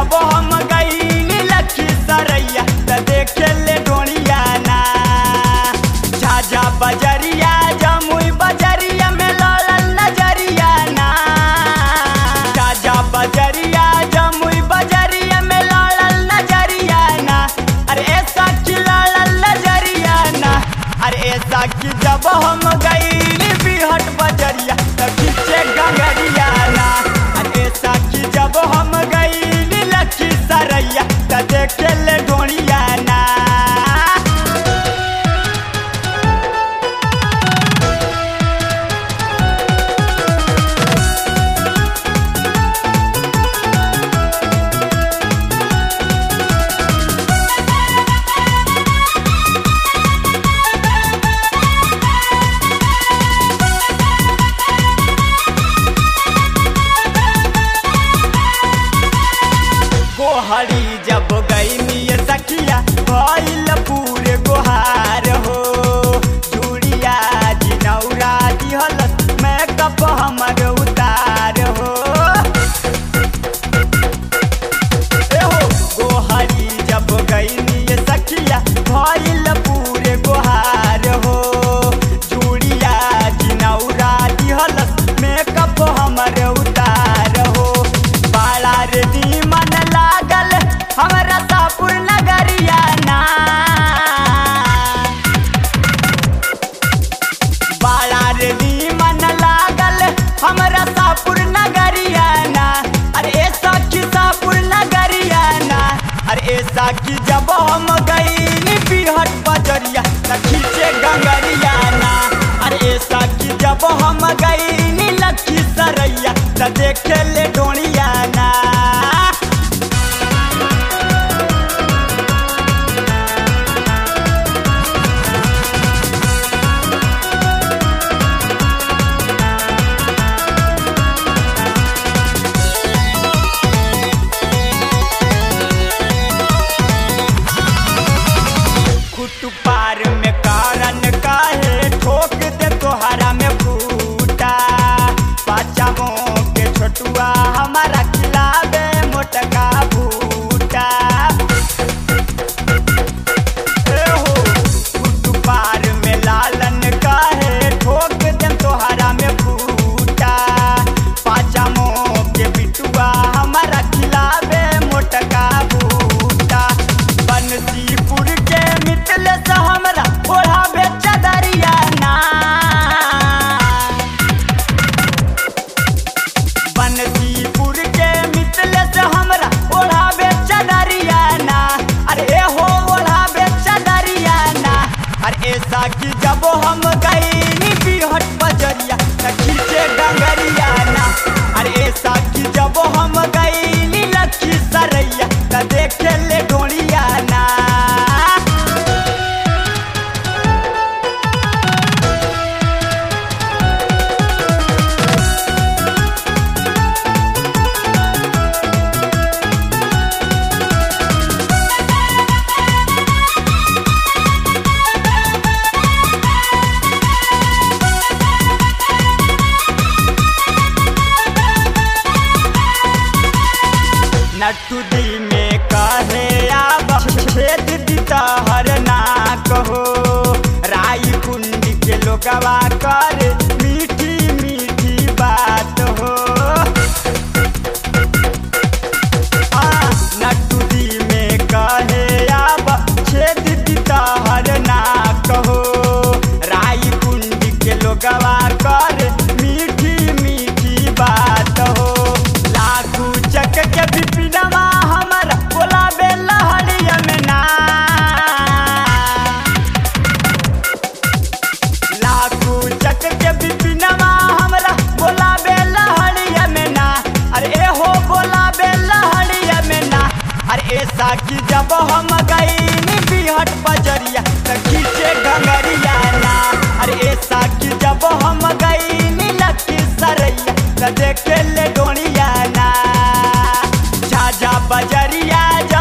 जब हम गईली लखी सरैया त देखे ले डोरिया ना झाझा बजरिया जमुई बजरिया में लड़ल नजरिया ना झाझा बजरिया जमुई बजरिया में लड़ल नजरिया ना अरे ऐसा की लड़ल नजरिया ना अरे ऐसा की जब हम गईली बिहट बजरिया त पीछे गंगरिया ना अरे ऐसा की जब हम गईली लखी सरैया त देखे ले डोरिया ना गोहरी जब गईनी सखिया भइल पूरे गोहार हो चूड़िया जिनौरा दिहल मेकअप हमर उतार हो ए हो गोहरी जब गईनी सखिया भइल पूरे गोहार हो चूड़िया जिनौरा दिहल मेकअप हमर उतार हो बाला रे मन लागल हमरा सापुर नगरिया ना बाला रे मन लागल हमरा सापुर नगरिया ना अरे ए सखी सापुर नगरिया ना अरे ए सखी जब हम गईली बिहट बजरिया त खींचे गंगरिया ना अरे ए सखी जब हम गईली लखी सरैया त देखे ले डोरिया ना कुटु पार में कारण काहे ठोक दे तोहरा में फूटा पाचामो के छोटुआ हमारा खिलावे मोटका भूटा ए हो कुटु पार में लालन काहे ठोक दे तोहरा में फूटा पाचामो के बिटुआ हमारा खिलावे मोटका भूटा बनसीपुर के मितले से हमरा ओढ़ावे चदरिया ना बनसीपुर के मितले से हमरा ओढ़ावे चदरिया ना अरे ए हो ओढ़ावे चदरिया ना अरे ऐसा की जब हम गईनी बिहट बजरिया त खींचे डंगरिया ना अरे ऐसा की जब हम गईनी लखी सरैया त देखे ले डोरिया ना नट्टू दी में कहे आब छेद दिता हर ना कहो राई कुंडी के लोगवा कर मीठी मीठी बात हो आ, नट्टू दी में कहे आब छेद दिता हर ना कहो राई कुंडी के लोगवा कर मीठी मीठी बात हो लाखू चक के बिपिनवा हमर बोलाबे लहरिया में ना लाखू चक के बिपिनवा हमरा बोलाबे लहरिया में ना अरे ए हो बोलाबे लहरिया में ना अरे ऐसा की जब हम गईनी बिहट बजरिया त खींचे गंगरिया ना अरे ऐसा की जब हम गईनी लकी सरैया त देखे ले डोरिया ना झाझा बजरिया जा